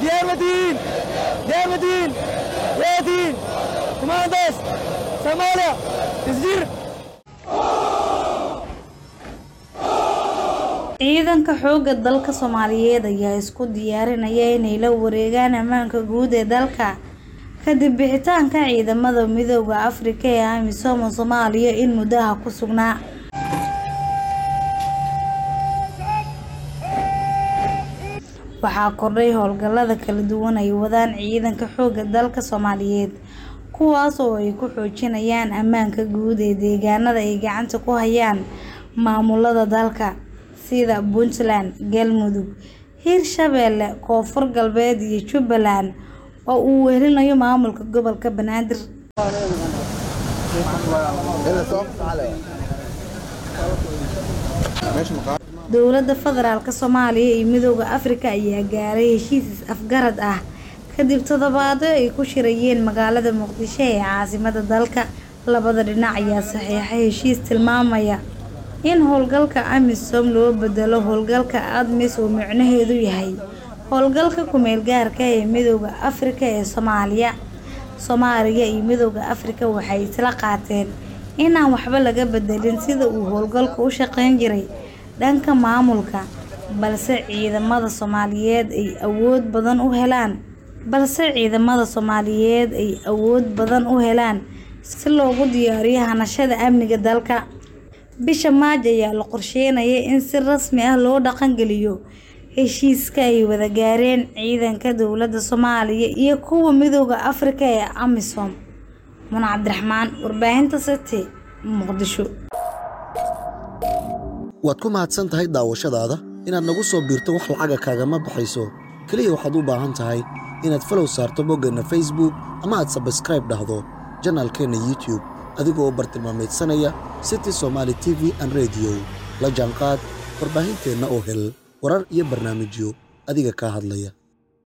diyaar ma tihiin diyaar ma tihiin yaa tihiin kumaandaas soomaaliya isjir ciidanka xoogga dalka soomaaliyeed ayaa isku diyaarinaya inay la wareegaan ammaanka guud ee dalka kadib bixitaanka ciidamada midooda afrika ee amisom soomaaliya in muddaha ku sugnaa waxaa kordhay howlgallada kala duwan ay wadaan ciidanka xoogga dalka soomaaliyeed kuwaas oo ay ku xoojinayaan ammaanka guud ee deegaanada ay gacanta ku hayaan maamulada dalka sida puntland galmudug hiirshabeelle koonfur galbeed iyo jubbaland oo uu wehelinayo maamulka gobolka banaadir dowladda federaalk soomaaliya iyo midooda afrika ayaa gaaray heshiis is-afgarad ah kadib toddobaado ay ku shirayeen magaalada muqdisho ee caasimada dalka labada dhinac ayaa saxiixay heshiis tilmaamaya in howlgalka amisom loo bedelo howlgalka admis oo micnaheedu yahay howlgalka kumeel gaarka ee midooda afrika ee soomaaliya soomaaliya iyo midooda afrika waxay isla qaateen inaan waxba laga bedelin sida uu howlgalku u shaqeyn jiray dhanka maamulka balse ciidamada soomaaliyeed ay awood badan u helaan balse ciidamada soomaaliyeed ay awood badan u helaan si loogu diyaariyo hanashada amniga dalka bisha maaj ayaa la qorsheynaya in si rasmi ah loo dhaqangeliyo heshiiska ay wada gaareen ciidanka dowladda soomaaliya iyo kuwa midooda afrika ee amisom muna cabdiraxmaan warbaahinta city muqdisho waad ku mahadsan tahay daawashadaada inaad nagu soo biirto wax lacaga kaagama baxayso keliya waxaad u baahan tahay inaad falow saarto boggeenna facebook ama aad sabskraib dhahdo janaalkeenna youtube adigoo bartilmaamaydsanaya city somaali t v an rediyo la jaanqaad warbaahinteenna oo hel warar iyo barnaamijyo adiga kaa hadlaya